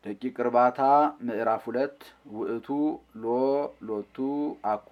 ደቂቅ እርባታ ምዕራፍ ሁለት ውእቱ ሎ ሎቱ አኮ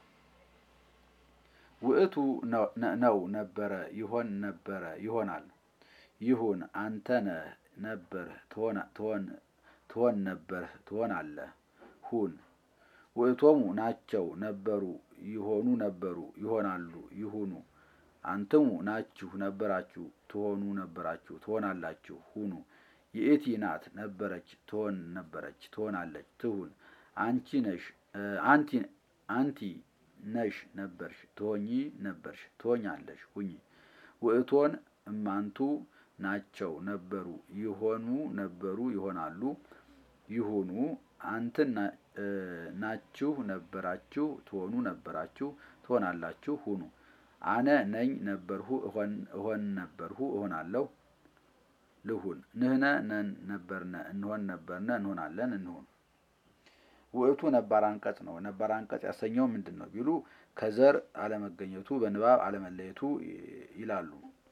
ውእቱ ነው ነበረ ይሆን ነበረ ይሆናል ይሁን አንተ ነህ ነበር ትሆን ነበር ትሆናለህ ሁን ውእቶሙ ናቸው ነበሩ ይሆኑ ነበሩ ይሆናሉ ይሁኑ አንትሙ ናችሁ ነበራችሁ ትሆኑ ነበራችሁ ትሆናላችሁ ሁኑ ይእቲ ናት ነበረች ትሆን ነበረች ትሆናለች ትሁን አንቺ ነሽ አንቲ አንቲ ነሽ ነበርሽ ትሆኚ ነበርሽ ትሆኛለሽ ሁኚ ውእቶን እማንቱ ናቸው ነበሩ ይሆኑ ነበሩ ይሆናሉ ይሁኑ አንትን ናችሁ ነበራችሁ ትሆኑ ነበራችሁ ትሆናላችሁ ሁኑ አነ ነኝ ነበርሁ እሆን ነበርሁ እሆናለሁ ልሁን ንህነ ነን ነበርነ እንሆን ነበርነ እንሆናለን እንሁን ውእቱ ነባር አንቀጽ ነው። ነባር አንቀጽ ያሰኘው ምንድን ነው ቢሉ ከዘር አለመገኘቱ በንባብ አለመለየቱ ይላሉ።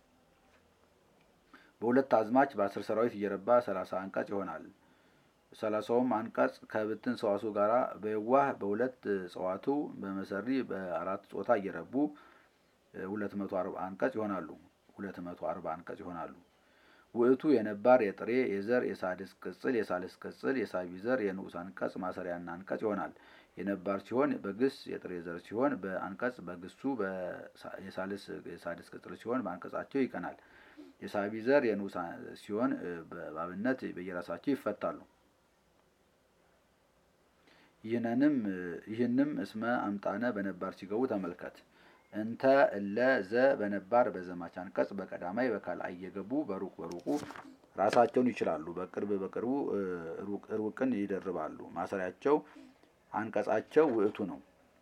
በሁለት አዝማች በአስር ሰራዊት እየረባ ሰላሳ አንቀጽ ይሆናል። ሰላሳውም አንቀጽ ከብትን ሰዋሱ ጋራ በየዋህ በሁለት ጸዋቱ በመሰሪ በአራት ጾታ እየረቡ ሁለት መቶ አርባ አንቀጽ ይሆናሉ። ሁለት መቶ አርባ አንቀጽ ይሆናሉ። ውእቱ የነባር የጥሬ የዘር የሳድስ ቅጽል የሳልስ ቅጽል የሳቢ ዘር የንዑስ አንቀጽ ማሰሪያና አንቀጽ ይሆናል። የነባር ሲሆን በግስ የጥሬ ዘር ሲሆን በአንቀጽ በግሱ የሳልስ የሳድስ ቅጽል ሲሆን በአንቀጻቸው ይቀናል። የሳቢ ዘር የንዑስ ሲሆን በአብነት በየራሳቸው ይፈታሉ። ይህንንም ይህንም እስመ አምጣነ በነባር ሲገቡ ተመልከት። እንተ እለ ዘ በነባር በዘማች አንቀጽ በቀዳማይ በካልአይ እየገቡ በሩቅ በሩቁ ራሳቸውን ይችላሉ። በቅርብ በቅርቡ ሩቅን ይደርባሉ። ማሰሪያቸው አንቀጻቸው ውእቱ ነው።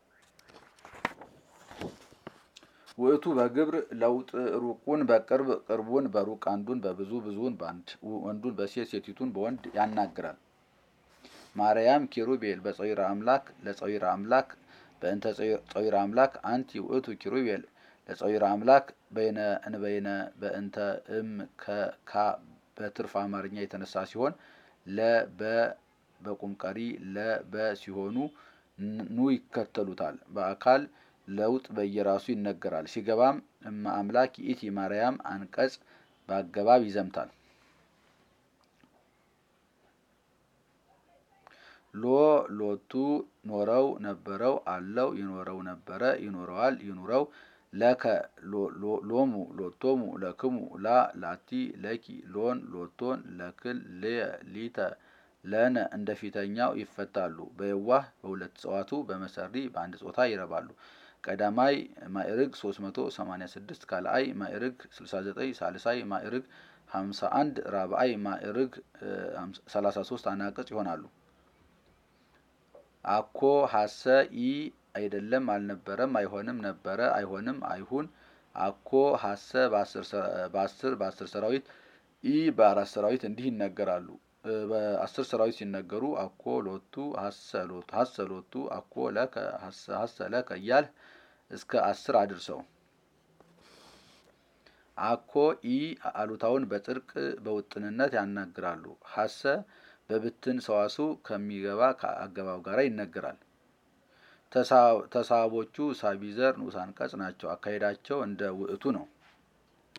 ውእቱ በግብር ለውጥ ሩቁን በቅርብ ቅርቡን በሩቅ አንዱን በብዙ ብዙውን በአንድ ወንዱን በሴት ሴቲቱን በወንድ ያናግራል። ማርያም ኪሩቤል በፀዊረ አምላክ ለፀዊረ አምላክ በእንተ ፀዊረ አምላክ አንቲ ውእቱ ኪሩቤል ለፀዊረ አምላክ በይነ እንበይነ በእንተ እም ከካ በትርፍ አማርኛ የተነሳ ሲሆን ለበ በቁም ቀሪ ለበ ሲሆኑ ኑ ይከተሉታል። በአካል ለውጥ በየራሱ ይነገራል። ሲገባም እመ አምላክ ይእቲ ማርያም አንቀጽ በአገባብ ይዘምታል። ሎ ሎቱ ኖረው ነበረው አለው ይኖረው ነበረ ይኖረዋል ይኑረው ለከ ሎሙ ሎቶሙ ለክሙ ላ ላቲ ለኪ ሎን ሎቶን ለክል ሊተ ለነ እንደ ፊተኛው ይፈታሉ። በየዋህ በሁለት ጸዋቱ በመሰሪ በአንድ ጾታ ይረባሉ። ቀዳማይ ማዕርግ 386 ካልአይ ማዕርግ 69 ሳልሳይ ማዕርግ 51 ራብአይ ማዕርግ 33 አናቅጽ ይሆናሉ። አኮ ሀሰ ኢ አይደለም አልነበረም አይሆንም ነበረ አይሆንም አይሁን አኮ ሀሰ በአስር በአስር ሰራዊት ኢ በአራት ሰራዊት እንዲህ ይነገራሉ። በአስር ሰራዊት ሲነገሩ አኮ ሎቱ ሀሰ ሎቱ አኮ ለከ ሀሰ ለከ እያልህ እስከ አስር አድርሰው። አኮ ኢ አሉታውን በጥርቅ በውጥንነት ያናግራሉ። ሀሰ በብትን ሰዋሱ ከሚገባ ከአገባብ ጋር ይነገራል። ተሳቦቹ ሳቢዘር ንዑስ አንቀጽ ናቸው። አካሄዳቸው እንደ ውእቱ ነው።